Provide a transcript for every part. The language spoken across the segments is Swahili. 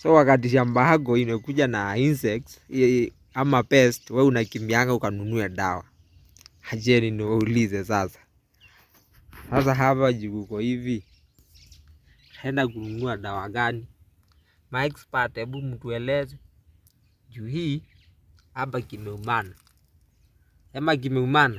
So wakati shamba yako imekuja na insects i- ama pest, we unakimbianga ukanunue dawa. Acheni niwaulize sasa. Sasa hapa juu uko hivi, enda kununua dawa gani? Ma expert, hebu mtueleze juu hii hapa kimeumana, sema kimeumana.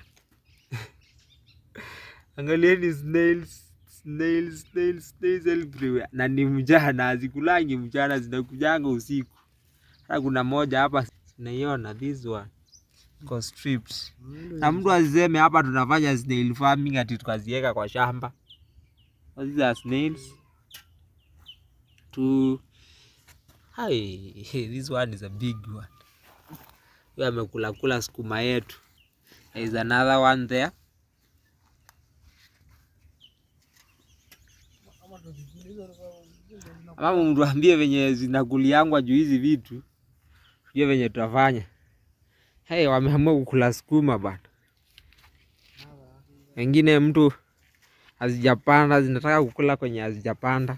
Angalieni snails, snails, snails, snails everywhere. Na ni mchana, hazikulangi mchana, zinakujanga usiku. Hata kuna moja hapa naiona, this one iko stripped. Na mtu asiseme hapa tunafanya snail farming ati tukaziweka kwa shamba. These are snails. To Hai, this one is a big one. Huyo amekula kula sukuma yetu. There is another one there. Ama mtuambie venye zinakuliangwa juu hizi vitu, tujue venye tutafanya. Hey, wameamua kukula sukuma bana. Wengine mtu hazijapanda zinataka kukula kwenye hazijapanda.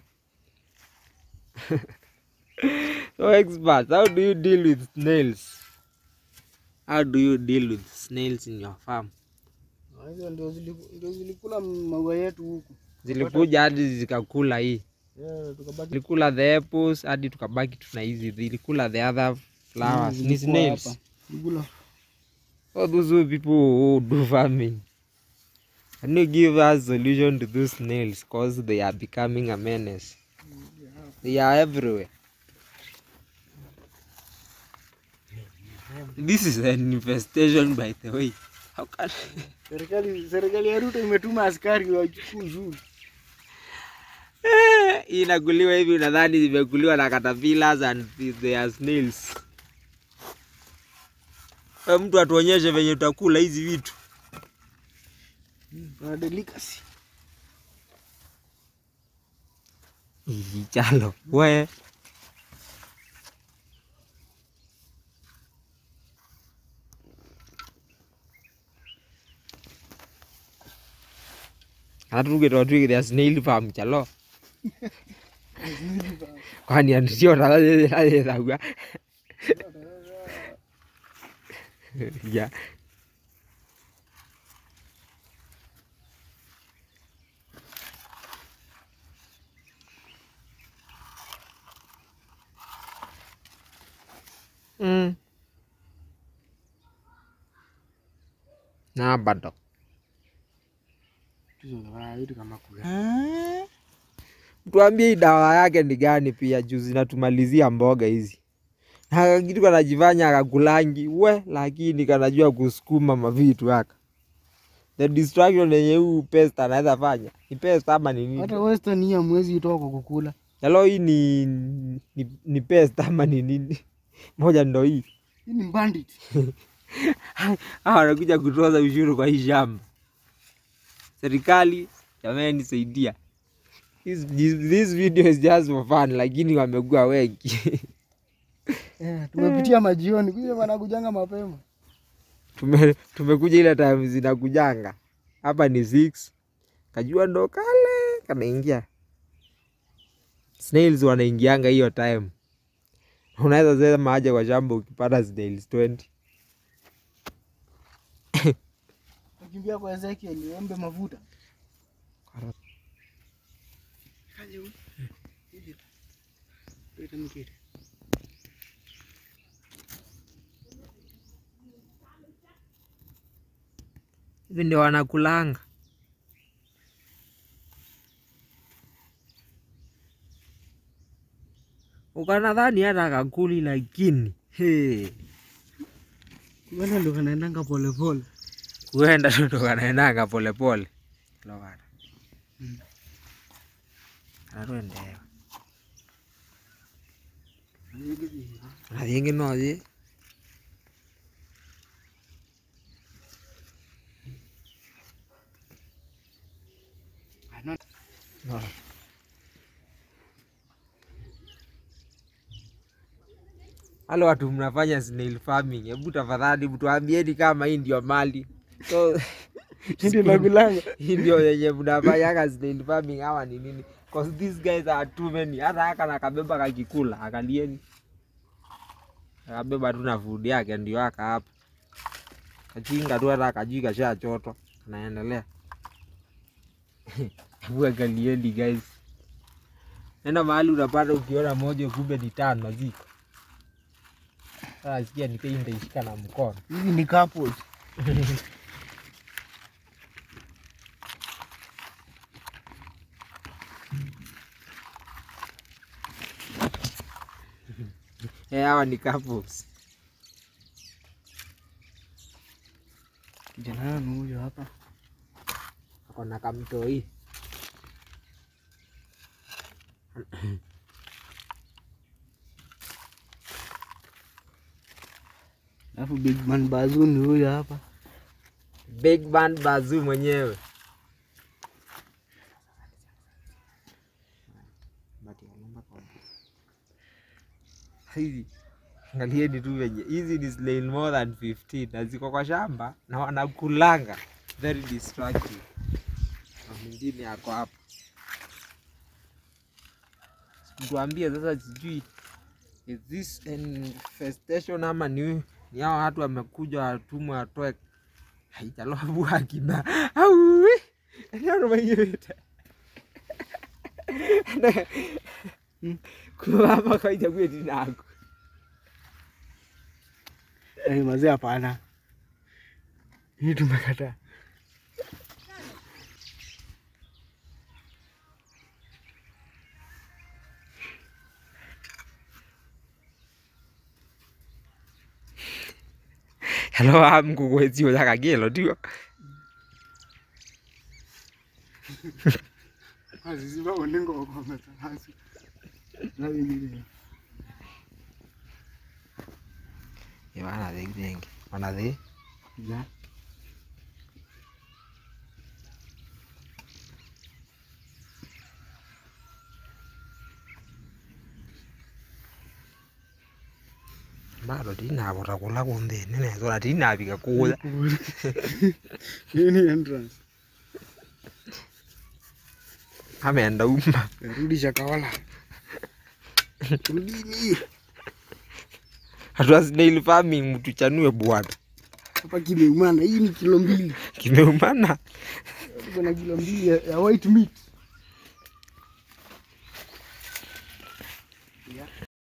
So experts, how do you deal with snails? How do you deal with snails in your farm? Ah, Hizo ndio ziliku- ndio zilikula maua yetu huku. Zilikuja hadi zikakula hii, Yeah, tukabaki zilikula the apples hadi tukabaki tuna hizi, zilikula the other flowers. Ni zilikuwa snails. hapa. Zilikula. So those who people who do farming, can you give us solution to those snails? Cause they are becoming a menace. They are everywhere. This is an infestation by the way. How can Serikali serikali ya Ruto imetuma askari wachukue uzuri. Eh, hii inakuliwa hivi unadhani zimekuliwa na caterpillars and they are snails. Wewe mtu atuonyeshe venye tutakula hizi vitu. Wana delicacy. Ih, Chalo, we. Atugĩtwo twigĩre snail farm chalo. Kwani andio rathagua. Ya. Mm. Na bado. Hizo zinafanya vitu kama kula. Tuambie hii dawa yake ni gani pia juu zinatumalizia mboga hizi. Na kitu kanajifanya akakulangi we, lakini kanajua kusukuma mavitu haka. The distraction yenye huu pest anaweza fanya ni pest ama ni nini? Hata western hii hamwezi itoa kwa kukula. Hello, hii ni, ni, ni pest ama ni nini? Moja ndo hii. Hii ni bandit. Hawa wanakuja kutoza ushuru kwa hii shamba. Serikali jamani, saidia. This, this, this video is just for fun, lakini wamekuwa wengi. Eh, tumepitia majioni. Kuja wanakujanga mapema. Tume, tumekuja ile time zinakujanga hapa ni six, kajua ndo kale kanaingia. Snails wanaingianga hiyo time, unaweza sema aje kwa shamba ukipata snails 20 Nakimbia kwa Ezekiel niombe mafuta. hivi ndio wanakulanga. Ukanadhani hata kakuli, lakini hey, Wenda ndo kanaendanga polepole. kuenda tu ndo kanaendanga polepole lokana anatwendewa nathiĩ nothi no. Wale watu mnafanya snail farming, hebu tafadhali mtuambieni kama hii ndio mali so Ndio nakulanga. hii ndio yenye mnafanyanga snail farming ama ni nini? cause these guys are too many hata haka nakabeba kakikula akalieni akabeba tu na food yake ndio aka hapa kachinga tu hata akajui kashachotwa anaendelea hebu angalieni guys nenda mahali unapata ukiona moja kumbe ni tano ziko sasa sikia nikai nitaishika na mkono Hizi ni couples. Eh, hawa ni couples Kijana ni huyo hapa. ako na kamtoi Alafu big man Bazoo ni huyo hapa. big band bazoo mwenyewe hizi angalieni tu venye hizi ni slain more than 15 na ziko kwa shamba na wanakulanga very destructive na mwingine ako hapa tuambie sasa sijui is this infestation ama ni ni hao watu wamekuja watumwa watoe haijalobu akina auwe eneo mwenyewe kuhapa kaitakuye tinako Eh, mazee hapana. Hii tumekataa. hello am kukwetio jakagelo tio Azizi ba onengo kwa mtahazi. Na wengine. wanathi thengi wanathi Ya. bado tinavota kula kunthini nethora tinavika kuya Hii ni entrance. amenda uma Rudi Shakahola. Rudini. hatua snail farming mtuchanue bwana Hapa kimeumana. Hii ni kilo mbili. kimeumana Tuko na kilo mbili ya, ya white meat.